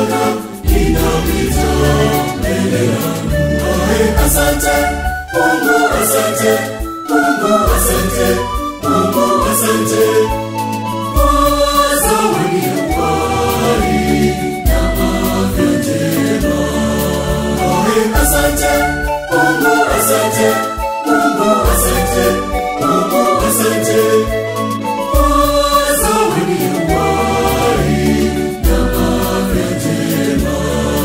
miaka inapita mbele yangu. Ae, asante Mungu, asante Mungu, asante Mungu, asante kwa zawadi ya uhai na afya njema. Ae, asante Mungu, asante Mungu, asante Mungu, asante kwa zawadi ya uhai na afya njema.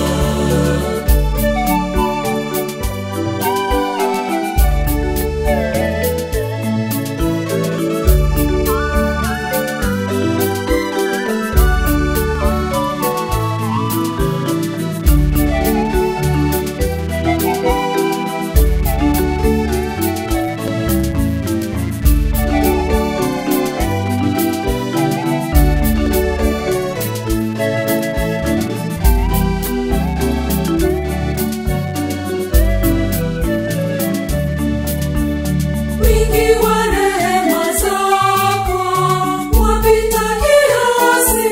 Wingi wa rehema zako wapita kiasi,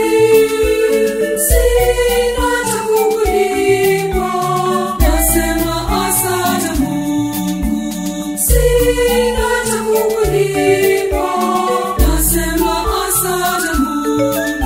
sina cha kukulipa, nasema asante Mungu. Sina cha kukulipa, nasema asante Mungu.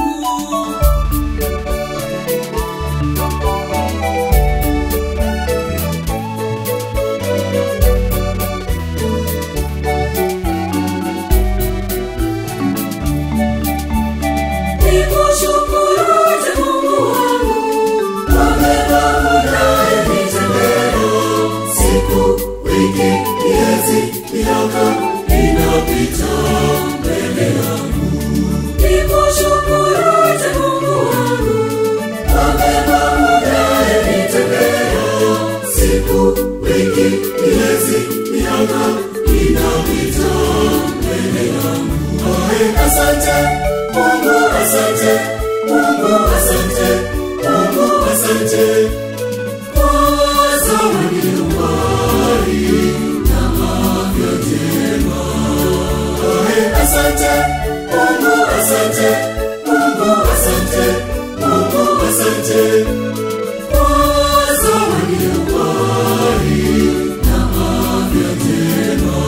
Nikushukuru Mungu wangu kwa mema unayonitendea. Siku, wiki, miezi, miaka inapita mbele yangu. Nikushukuru Mungu wangu Kwa mema unayonitendea. Siku, wiki, miezi, miaka inapita mbele yangu. Ae, asante Mungu, asante Mungu, asante Mungu, asante kwa zawadi ya uhai na afya njema. Ae, asante Mungu, asante Mungu, asante Mungu, asante kwa zawadi ya uhai na afya njema.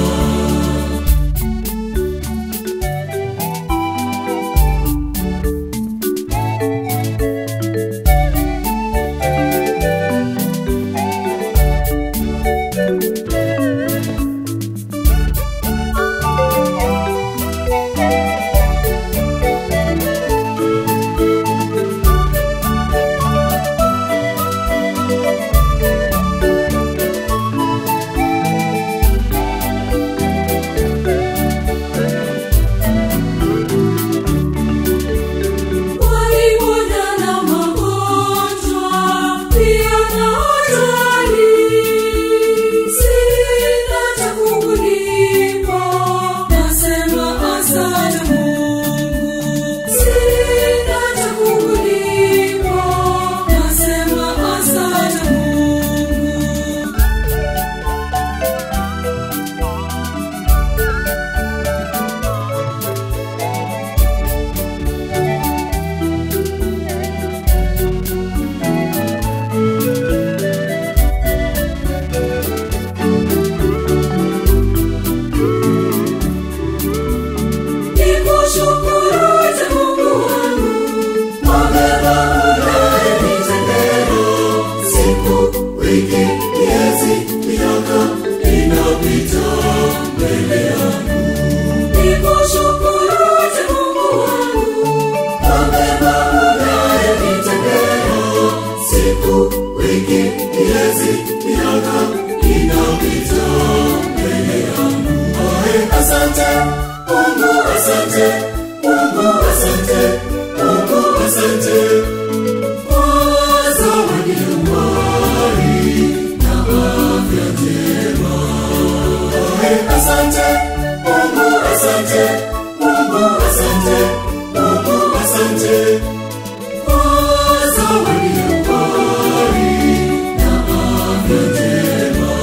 Waliponya na magonjwa pia na hatari, sina cha kukulipa, nasema asante Mungu. Sina cha kukulipa, nasema asante Mungu. Nikushukuru Mungu wangu Kwa mema unayonitendea. Siku, wiki, miezi, miaka inapita mbele yangu. Nikushukuru Mungu wangu Kwa mema unayonitendea. Siku, wiki, miezi, miaka inapita mbele yangu. Ae, asante Mungu, asante Mungu, asante Mungu, asante kwa zawadi ya uhai na afya njema. Ae, asante Mungu, asante Mungu, asante Mungu, asante kwa zawadi ya uhai na afya njema.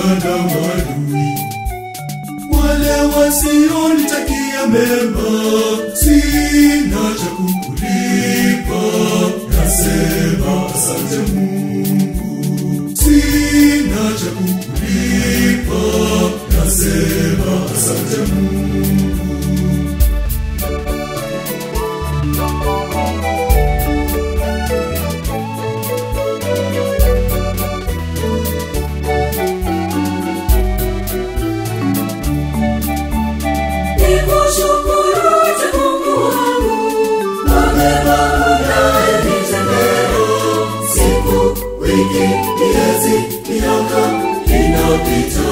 na maadui wale wasionitakia mema, sina cha kukulipa, nasema asante Mungu. Sina cha kukulipa, nasema asante Mungu. Nikushukuru Mungu wangu kwa mema unayonitendea. Siku, wiki, miezi, miaka inapita,